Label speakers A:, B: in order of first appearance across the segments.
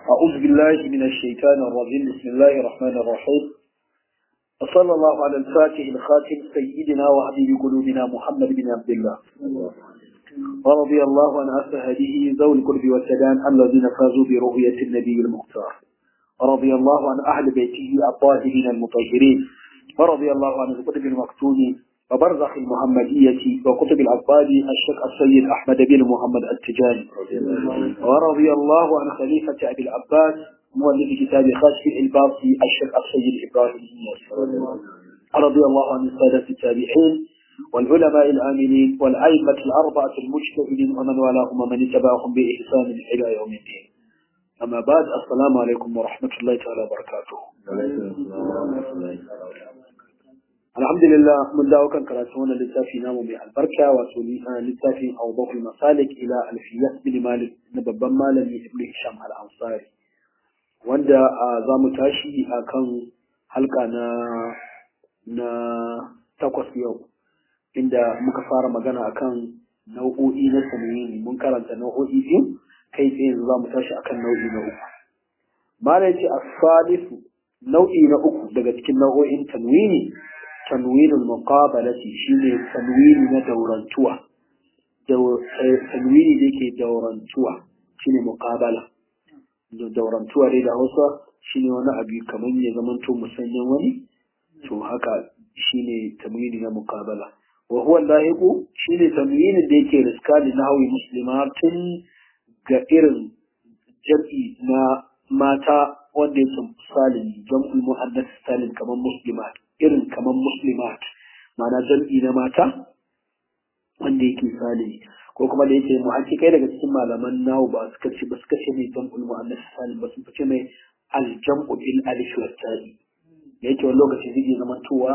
A: أعوذ بالله من الشيطان الرجيم بسم الله الرحمن الرحيم وصلى الله على الفاتح الخاتم سيدنا وحبيب قلوبنا محمد بن عبد الله ورضي الله عن أسهده ذوي القرب والسدان الذين فازوا برؤية النبي المختار ورضي الله عن أهل بيته الطاهرين المطهرين ورضي الله عن القطب المكتوم وبرزخ المحمدية وكتب العباد الشيخ السيد أحمد بن محمد التجاني ورضي الله عن خليفة أبي العباس مؤلف كتاب خاشف الباطي الشيخ السيد إبراهيم رضي الله عن السادة التابعين والعلماء الآمنين والأئمة الأربعة المجتهدين ومن والاهم ومن اتبعهم بإحسان إلى يوم الدين أما بعد السلام عليكم ورحمة الله تعالى وبركاته alhamdulillah mun dawo kan karatu wannan littafi namu mai albarka wato littafin awdahul masalik ila alfiyat bin malik na babban malami ibn hisham al-ansari wanda za mu tashi akan halka na na takwas yau inda muka fara magana akan nau'o'i na tanwini mun karanta nau'o'i biyu kai tsaye za mu tashi akan nau'i na uku malai ce as-salisu nau'i na uku daga cikin nau'o'in tanwini تنوين المقابلة شيء تنوين دورانتوا دور تنوين ديك دورانتوا شيء مقابلة دورانتوا دي da Hausa shine wani abu kamar ya zamanto musanyan wani to haka shine tanwini na muqabala wa huwa lahiqu shine tanwinin da yake riska da nahwi muslimatin ga irin jam'i na mata wanda yake salim jam'ul muannas salim kamar muslimat irin kamar muslimat ma'ana jam'i na mata wanda yake salimi ko kuma da yake mu hakikai daga cikin malaman nawo ba suka ce ba suka ce mai jam'ul mu'annas salim ba sun fice mai aljam'u bil alif wa ta'i yake wani lokaci zai iya zama towa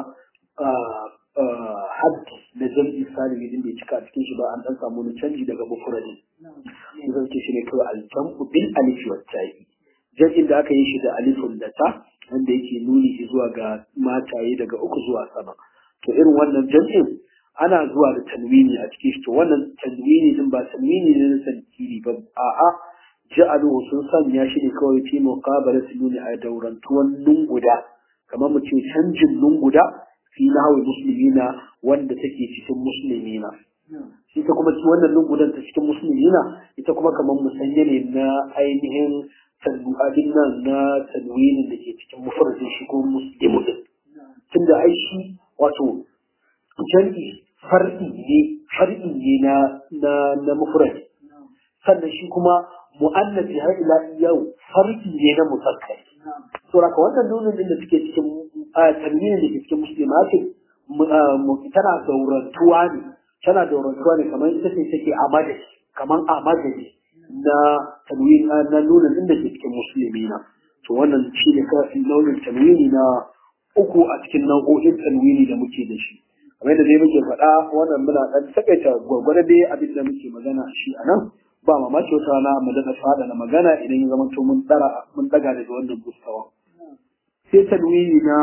A: haddi na jam'i salimi din bai cika a cikin shi ba an dan samu wani canji daga mufradin zan ce shi ne kawai aljam'u bil alif wa ta'i jam'in da aka yi shi da alifun da ta wanda yake nuni zuwa ga mataye daga uku zuwa sama to irin wannan jam'in ana zuwa da tanwini a cikin shi to wannan tanwini din ba tanwini ne na sankiri ba a'a ja'aluhu sun sanya shi ne kawai fi muqabalati nuni a daurantuwan lunguda kamar mu ce canjin lunguda fi nahwi muslimina wanda take cikin muslimina ita kuma wannan lungudan ta cikin muslimina ita kuma kamar musanya ne na ainihin abin nan na tanwinin da ke cikin mafarkin shi ko muslimu din tunda ai shi wato jam'i far'i ne far'i ne na na na mufrad sannan shi kuma mu'annafi har ila yau far'i ne na musakkar to raka wannan nunin din da suke cikin tanwinin da ke cikin muslimatin tana daurantuwa ne tana daurantuwa ne kamar ita ce take a madadi kamar a madadi na tanwini na nuna inda ke cikin musulmi na to wannan shi ne kafin launin tanwini na uku a cikin nau'o'in tanwini da muke da shi kamar da dai muke faɗa wannan muna ɗan takaita gwargwado dai abin da muke magana shi a nan ba mamaki wata rana mu daɗa faɗa na magana idan ya zama to mun ɗara mun ɗaga daga wannan gustawa sai tanwini na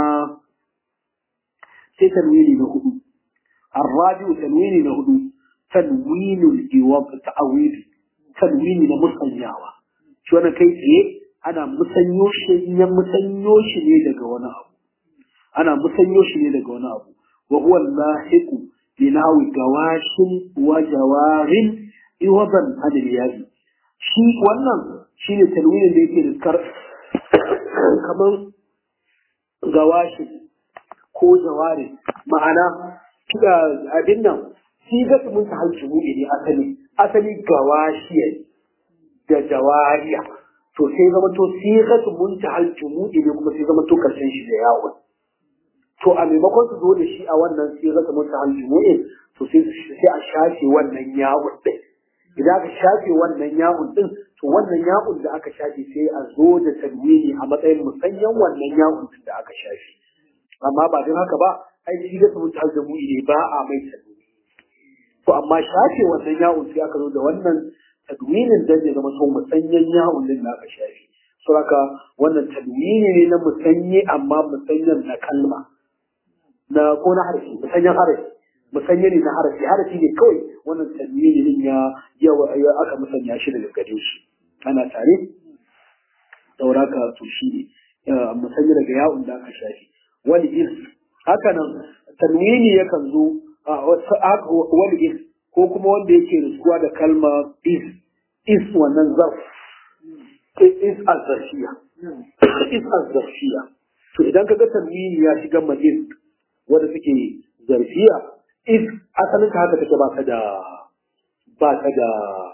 A: sai tanwini na hudu الرابع تنوين هدو تنوين الإيواب تعويض tanwini na musanyawa shi wannan kai tsaye ana musanyo shi ya musanyo shi ne daga wani abu ana musanyo shi ne daga wani abu wa huwa lahiqu bi nahwi gawashin wa jawarin iwadan anil yayi shi wannan shine tanwinin da yake da kamar gawashi ko jawari ma'ana abin nan shi ga mun ta halci mu ne asali asali gawashiya da jawariya to sai zama to sigatu muntahal jumu'i ne kuma sai zama to karshen shi da yawon to a maimakon su zo da shi a wannan sigatu muntahal jumu'i to sai sai a shafe wannan yawon din idan aka shafe wannan yawon din to wannan yawon da aka shafe sai a zo da tanwini a matsayin musanyan wannan yawon din da aka shafe amma ba don haka ba ai sigatu muntahal jumu'i ne ba a mai tanwini to amma shafe wannan yawon sai aka zo da wannan tadwinin dan ya zama sau musanyen yawon din da aka shafe suraka wannan tadwini ne na musanye amma musanyen na kalma na ko na harafi musanyen harafi musanye ne na harafi harafi ne kawai wannan tadwini din ya ya aka musanya shi daga gare shi ana tare sauraka to shi ne musanya daga ya'un da aka shafi wani is haka nan tanwini yakan zo wani is ko kuma wanda yake riskuwa da kalma is is wannan zarf is azzafiya is azzafiya to idan ka ga tanwini ya shiga ma is wanda suke zarfiya is asalin ka haka take ba ka da ba ka da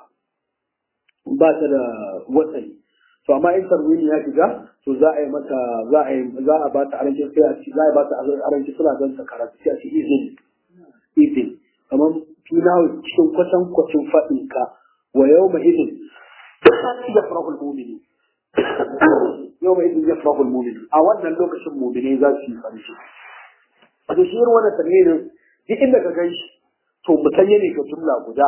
A: ba ta da watsani to amma in tarwini ya shiga to za a yi mata za a yi za a ba ta aranci sai a ci za a ba ta aranci suna don ta karatu sai a ci izin izin kamar fina cikin kwatan kwacin faɗin ka wa yau ma izin ya farahul mumini yau ma izin ya farahul mumini a wannan lokacin mumini za su yi farin ciki wato shi irin wannan tarwinin duk inda ka gan shi to mutane ne ga jumla guda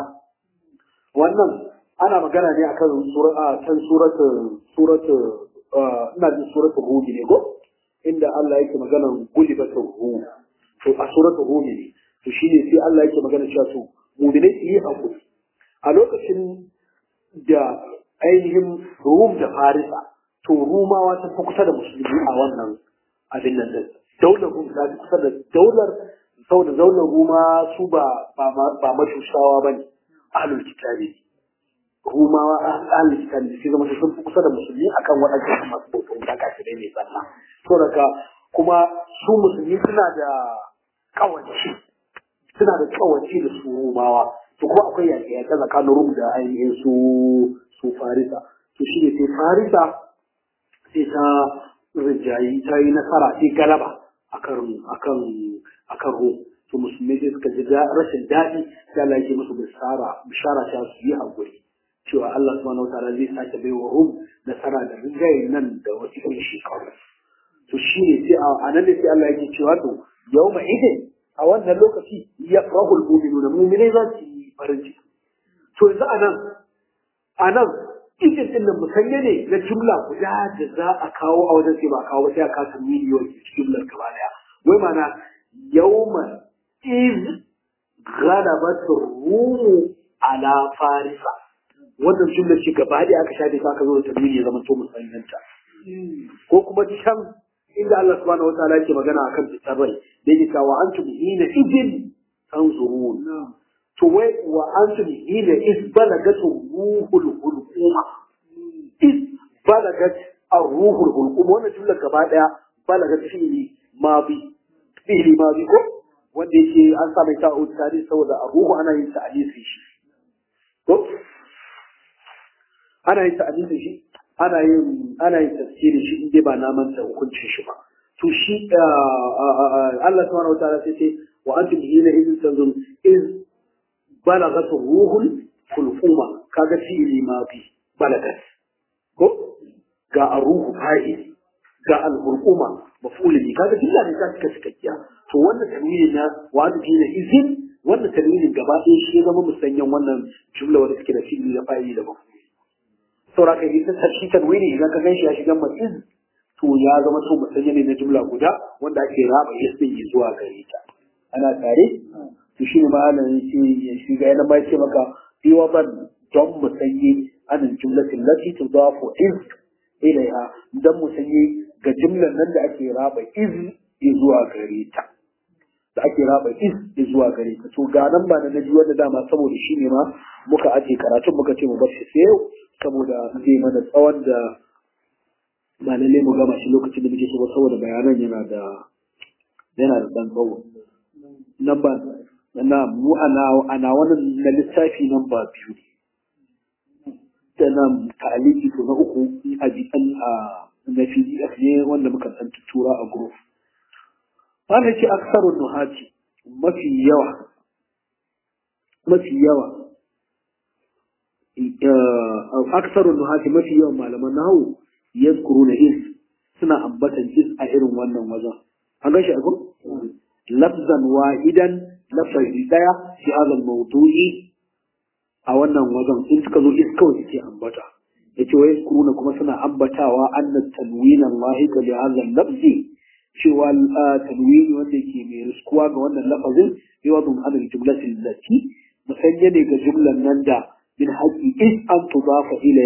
A: wannan ana magana ne akan sura kan suratu suratu ina jin suratu hud ne ko inda Allah yake magana gulibatu hu to a suratu hud ne to shine sai Allah yake magana cewa to mu'minai su yi hakuri a lokacin da ainihin Rum da Farisa to Rumawa ta fi kusa da musulmi a wannan abin nan din daular Rum ta fi kusa da daular saboda daular Ruma su ba ba mashushawa bane ahlul kitabi rumawa ahlul kitabi sai zama sun fi kusa da musulmi akan waɗannan masu bautan da kafirai ne sannan to daga kuma su musulmi suna da kawanci suna da kawanci da su rumawa to ko akwai yaƙi yaƙi tsakanin rum da ainihin su su farisa to shi ne sai farisa sai ta rijayi ta yi nasara sai galaba akan akan akan rum to musulmai sai suka ji rashin daɗi sai Allah yake musu bishara bishara ta su yi haƙuri cewa Allah subhanahu wa ta'ala zai sake bai wa rum nasara da rinjaye nan da wasu irin shekaru to shi ne sai a nan ne sai Allah yake cewa to yau ma idin a wannan lokaci ya farahul mu'minuna mu'minai za su yi farin ciki to yanzu a nan a nan idin din nan musanye ne na jumla guda da za a kawo a wajen sai ba kawo ba sai a kasa miliyoyi jumlar gaba daya wai mana yawma iz ghalabat rumu ala farisa wannan jumlar ce gaba da aka shafe ta aka zo da tamimi ya zama to musanyanta ko kuma can inda Allah subhanahu wataala yake magana akan fitar rai da yake cewa antum hina idin tanzurun to wai wa antum hina is balagatu ruhul hulquma is balagat ar-ruhul hulquma wannan jumlar gaba daya balagat fi'li mabi fi'li mabi ko wanda yake an sa mai ta'ud tare saboda ar-ruhu ana yin ta'alisi shi ko ana yin ta'alisi shi ana yin ana yin tafsirin shi inda ba na manta hukuncin shi ba to shi Allah subhanahu wataala sai ce wa antum hina idin tanzum iz balagat ruhul fulquma kaga fi'li ma bi balagat ko ga ruhu fa'il ga al-hulquma maf'ul bi kaga dilla ne ta cika cikakkiya to wannan tanwini na wa antum hina idin wannan tanwinin gaba ɗaya shi zama musanyan wannan jumla wanda suke da fi'li da fa'ili da maf'ul saura ka yi shi tanwini idan ka ganshi ya shiga ma'iz to ya zama to musanya ne na jumla guda wanda ake raba yasmin zuwa gare ta ana tare to shi ne malamin shi ya shiga yana mai ce maka fi wadan don musanye anin jumlatin lati tudafu iz ilaiha dan musanye ga jumlan nan da ake raba iz zuwa gare ta da ake raba is zuwa gare ta to ga nan ba na naji wanda dama saboda shi ne ma muka aje karatun muka ce mu bar shi sai yau saboda zai mana tsawon da ba lalle mu gama shi lokacin da muke so ba saboda bayanan yana da yana da dan tsawo nan ba na mu ana ana wannan na lissafi nan ba biyu da nan ta'aliki to na uku a jikin a na PDF ne wanda muka san tura a group wanda ce aksarun nuhati mafi yawa mafi yawa aksarun nuhati mafi yawan malaman nahu yazkuru na is suna ambatan is a irin wannan wajen an gashi a gun lafzan wahidan lafazi daya fi hadal mawdu'i a wannan wajen in suka zo is kawai suke ambata yace wa yazkuruna kuma suna ambatawa anna tanwin Allah li hadha lafzi cewa tanwini wanda ke mai riskuwa ga wannan lafazin yawadun adal jumlatin lati musanya ne ga jumlan nan da من حق إذ أن تضاف إليها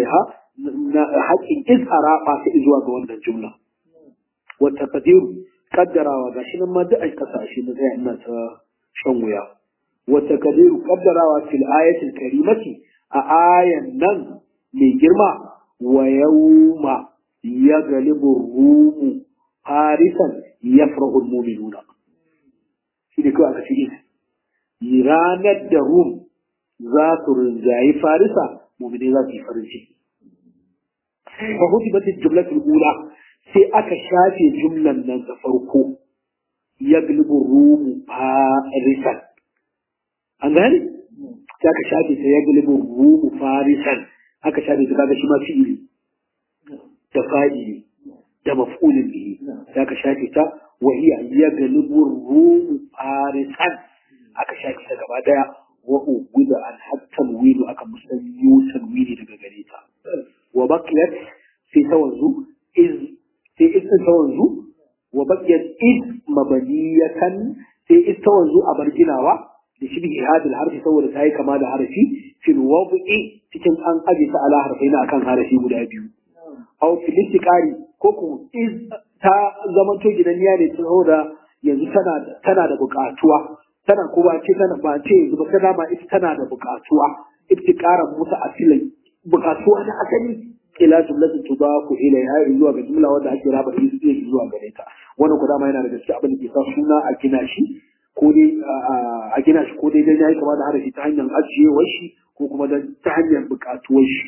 A: na haƙƙin izhara ba ta zuwa ga wannan jumla wata kadiru kaddarawa ga shi nan ma duk a kasashe na tsaya ina ta shan wuya wata kadiru kaddarawa fil ayatul karimati a ayan nan mai girma wa yawma yaghlibu rumu farisan yafrahu almu'minuna shi ne kawai aka ce ranar da rum za su rinjayi farisa mu'minai za su yi farin ciki fa hudibat jumlatul ula sai aka shafe jumlan nan da farko yaglibu rumu farisan an gane sai aka shafe ta yaglibu rumu farisan aka shafe ta kaga shi ma fi'ili da fa'ili da maf'ulin bihi sai aka shafe ta wa hiya yaglibu rumu farisan aka shafe ta gaba daya wa uguda an hatta wilu aka musanyo tanwini daga gare ta wa baqiyat sai ta wanzu iz sai is ta wanzu wa baqiyat iz mabaniyatan sai is ta wanzu a barginawa da shi bihi hadil harfi saboda ta yi kama da harafi fil wad'i cikin an aje ta ala harfai na akan harafi guda biyu aw fil istiqari ko ku iz ta zama to gidanniya ne saboda yanzu tana tana da buƙatuwa tana ko ba ce tana ba ce yanzu ba tana ma ita tana da buƙatuwa iftiqaran muta asilai buƙatuwa na asali ila jumlatin tudafu ilaiha zuwa ga jumla wanda ake raba shi zuwa gare ta wannan ku dama yana da gaske abin da ke sa suna a gina shi ko dai a gina shi ko dai dai yayi kama da harafi ta hanyar ajiyewar shi ko kuma ta hanyar buƙatuwar shi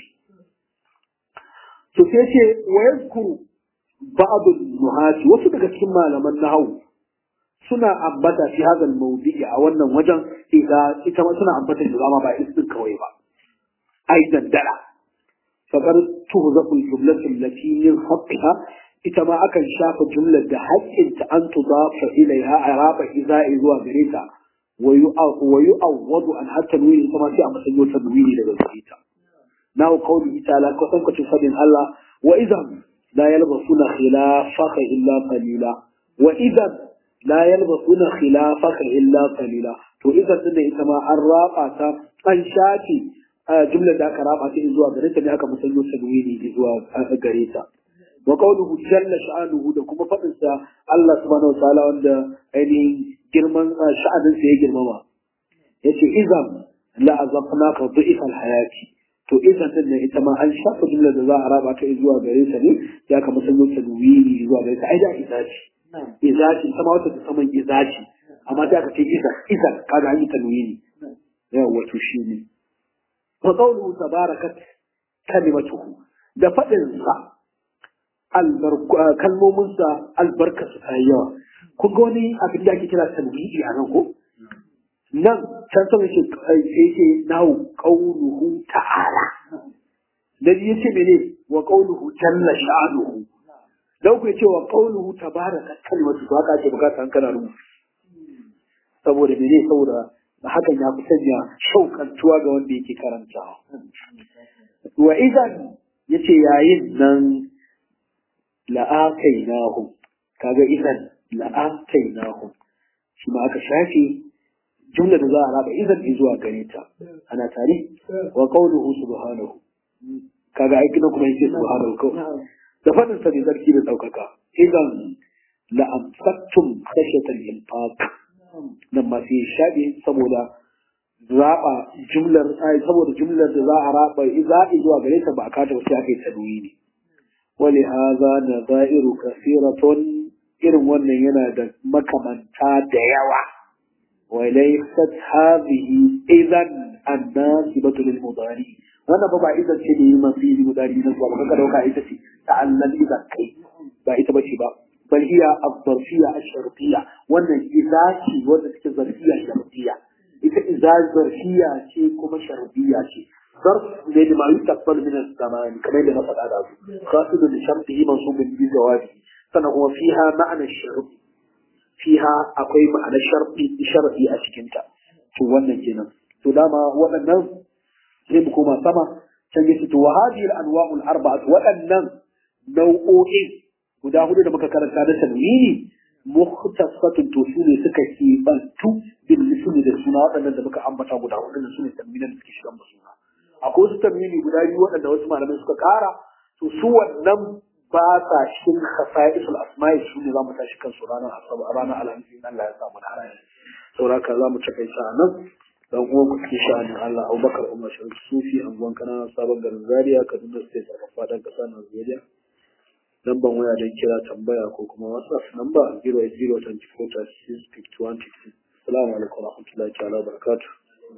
A: to sai ce wa yazkuru ba'd nuhati wasu daga cikin malaman nahwu suna ambata fi hadal mawdi'i a wannan wajen idan ita ma suna ambata da zama ba istin kawai ba aidan dala fakar tuhzaqul jumlatu allati min haqqiha ita ma akan shafa jumlar da haƙƙinta an tudafa ilaiha araba iza'i zuwa gare ta wa yu'awwadu an hatta nuyi kuma sai a matsayin ta nuyi daga gare ta na qawli ta'ala ko san kace fadin Allah wa idan la yalbasuna khilafaka illa qalila wa idan la yalbasuna khilafaka illa qalila to idan din ita ma an raba ta an shafi jumlar da aka raba ta zuwa gare ta ne aka musanyo tanwini zuwa gare ta wa qawluhu jalla sha'anuhu da kuma fadin sa Allah subhanahu wa ta'ala wanda ainihin girman sha'anin sa ya girmama yace idan la azaqnaka dhi'fa al-hayati to idan din ne ita ma an shafa jumlar da za a raba ta zuwa gare ta ne ya aka musanyo tanwini zuwa gare ta ai da izaci izaci sama wata ta saman izaci amma sai aka ce isa isa kaga an yi tanwini yawa to shi ne wa qawluhu tabarakat kalimatuhu da fadin sa kalmomin sa albarka su tayi yawa kun ga wani abin da ake kira tanwini a nan ko nan can sama ce sai ce nahu qawluhu ta'ala da yace mene wa qawluhu jalla sha'nuhu dan ku ce wa qawluhu tabaraka kalimatu to haka ake bukata an kana rubuta saboda mene saboda hakan ya fi sanya shaukantuwa ga wanda yake karantawa wa idan yace yayin nan la'akainahum kaga idan la'akainahum shi ma aka shafe jumla da za a raba idan zuwa gare ta ana tare wa qawluhu subhanahu kaga aiki na kuma yake subhanahu kawai da fadin sa ne zarki da daukaka idan la amsaktum khashyatan infaq nan ma sai shaɗe saboda zaɓa jumlar saboda jumlar da za a raba zaɓi zuwa gare ta ba a kata wasu aka yi tanwi ne wani haza na za'iru kasiratun irin wannan yana da makamanta da yawa walaysat hadhihi idan annasibatu lil mudari wannan ba ba idan ce da yi masu yi mudari na zuwa ba ka dauka ita ce ta'allal idan kai ba ita ba ce ba بل هي الظرفية الشرطية وأن إذاتي وأن الظرفية الشرطية إذا إذا ظرفية شيء كما شرطية شيء ظرف لأن ما يتقبل من الزمان كما يلي نصد على خاصة لشرطه منصوب بجوابه فهو فيها معنى الشرط فيها أقوي معنى الشرطي الشرطي أشكنت شو وانا كنا تلاما وانا زيبكما سما تنجست وهذه الأنواع الأربعة وانا نوعين guda hudu da muka karanta na tanwini mukhtasatun to su ne suka kebantu bil misli da suna waɗannan da muka ambata guda hudu da su ne tanwinan da suke shigan ba suna akwai wasu tamimi guda biyu waɗanda wasu malamai suka ƙara to su wannan ba sa cikin khasa'isul asma'i su ne za mu tashi kansu ranar asabar ranar alhamis in Allah ya samu na ranar saboda haka za mu takaita a nan dan uwan ku cikin sha'anin Allah Abubakar Umar Sharif Sufi anguwan kananan sabon garin Zaria Kaduna State a faɗin ƙasar Najeriya lambar waya don kira tambaya ko kuma WhatsApp namba 08024 Assalamu alaikum warahmatullahi ta'ala barakatuh